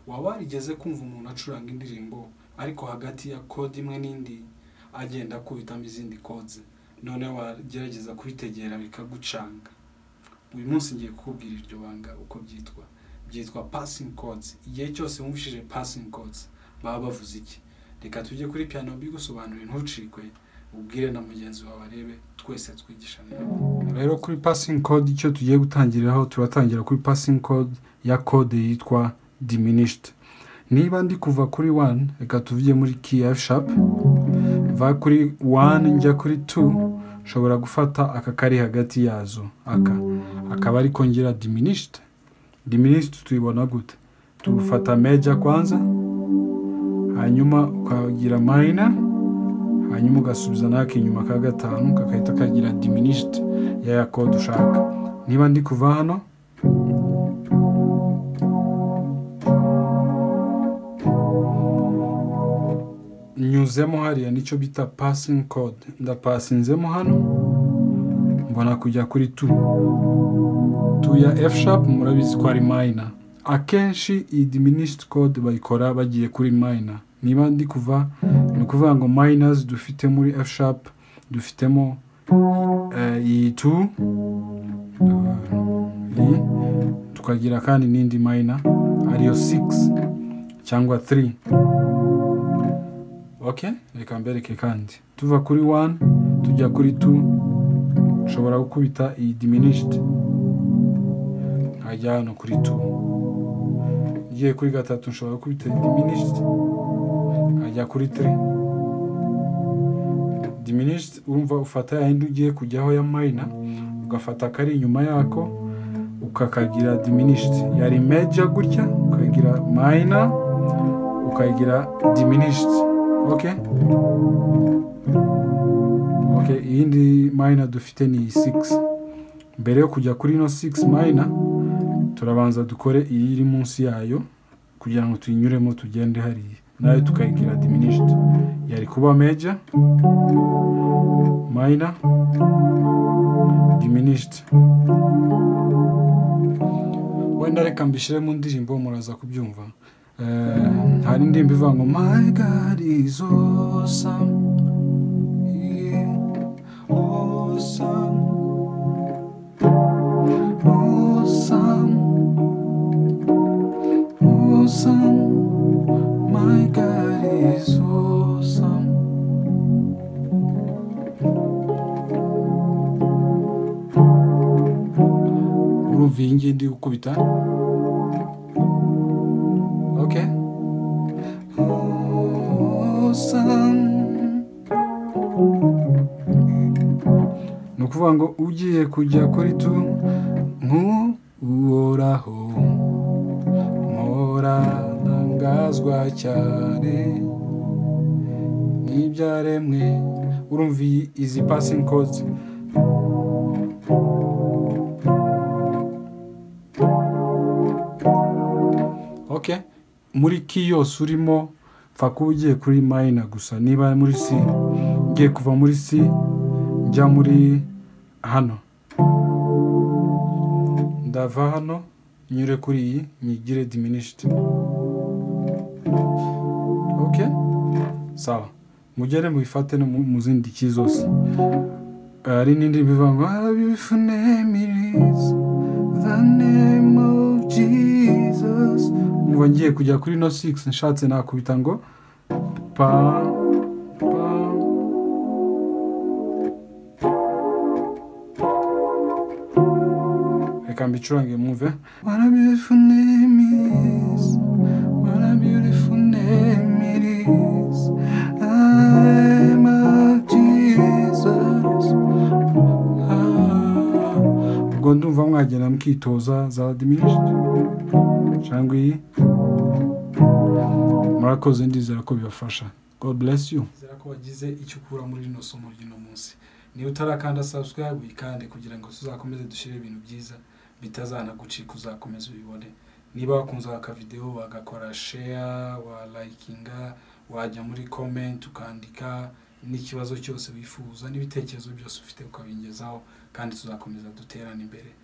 waba warigeze kumva umuntu acuranga indirimbo ariko hagati ya kode imwe n'indi agenda akubitamo izindi kode noneho wagerageza kubitegera bikagucanga uyu munsi ngiye kukubwira iryo banga uko byitwa byitwa pasingi kode igihe cyose wumvishije pasingi kode baba bavuze iki reka tujye kuri piyano mbigusobanurire ntucikwe ubwire na mugenzi wawe arebe twese twigishane rero kuri pasingi kode icyo tugiye gutangiriraho turatangira kuri pasingi kode ya kode yitwa diminishiti niba ndi kuva kuri wani reka tuvuge muri ki efu shapu va kuri wani njya kuri tu nshobora gufata aka kari hagati yazo aka akaba ari kongera diminishiti diminishiti tuyibona gute tufata meja kwanza hanyuma ukagira mayina hanyuma ugasubiza n'ak'inyuma ka gatanu kakahita kagira diminishiti ya kode ushaka niba ndi kuva hano nyuzemo hariya nicyo bita pasingi kode ndapasinzemo hano mbona kujya kuri tu tu ya efu shapu murabizi ko ari mayina akenshi iyi diminishiti kode bayikora bagiye kuri mayina niba ndi kuva ni ukuvuga ngo mayinazi dufite muri efu shapu dufitemo eh, iyi tu iyi tukagira kandi n'indi mayina ariyo sigisi cyangwa tiri ok reka mbereke kandi tuva kuri wani tujya kuri tu nshobora gukubita iyi diminishiti nkajya hano kuri tu ngiye kuri gatatu nshobora gukubita iyi diminishiti nkajya kuri tiri diminishiti urumva ufata ya yindi ugiye kujyaho ya mayina ugafata akari inyuma yako ukakagira diminishiti yari meja gutya ukagira mayina ukagira diminishiti ok ok iyindi mayina dufite ni iyi sigisi mbere yo kujya kuri ino sigisi mayina turabanza dukore iyi iri munsi yayo kugira ngo tuyinyuremo tugende hariya nayo tukayigira diminishiti yari kuba meja mayina diminishiti wenda reka mbishyire mu ndirimbo muraza kubyumva Eh, hari indirimbo ivuga ngo my god is awesome Yeah, awesome awesome awesome my god is awesome urumva iyi ngiyi ndi gukubita Ok. ni ukuvuga ngo ugiye kujya kuri tu nk'uworaho ntangazwa cyane n'ibyaremwe urumva iyi- izi pasingi kode ok muri ki yose urimo pfa kuba ugiye kuri mayina gusa niba muri si ngiye kuva muri si njya muri hano ndava hano nyure kuri iyi nyigire diminishiti ok sawa mugere mubifate no mu- mu zindi ki zose hari n'indi bivuga ngo beautiful name is the name of Jesus umva ngiye kujya kuri no 6 nshatse nakubita ngo pa pa reka mbicurange mwumve what a beautiful name is what a beautiful name it is I'm of Jesus ubwo ndumva mwagenda mukitoza za diminishiti cyangwa iyi murakoze ndizera ko bibafasha god bless you ndizera ko wagize icyo ukura muri rino somo ry'uno munsi niba utarakanda subscribe uyikande kugira ngo tuzakomeze dushyire ibintu byiza bitazanagucika uzakomeza ubibone niba wakunze aka videwo wagakora share walayikinga wajya muri comment ukandika n'ikibazo cyose wifuza n'ibitekerezo byose ufite ukabingezaho kandi tuzakomeza duterane imbere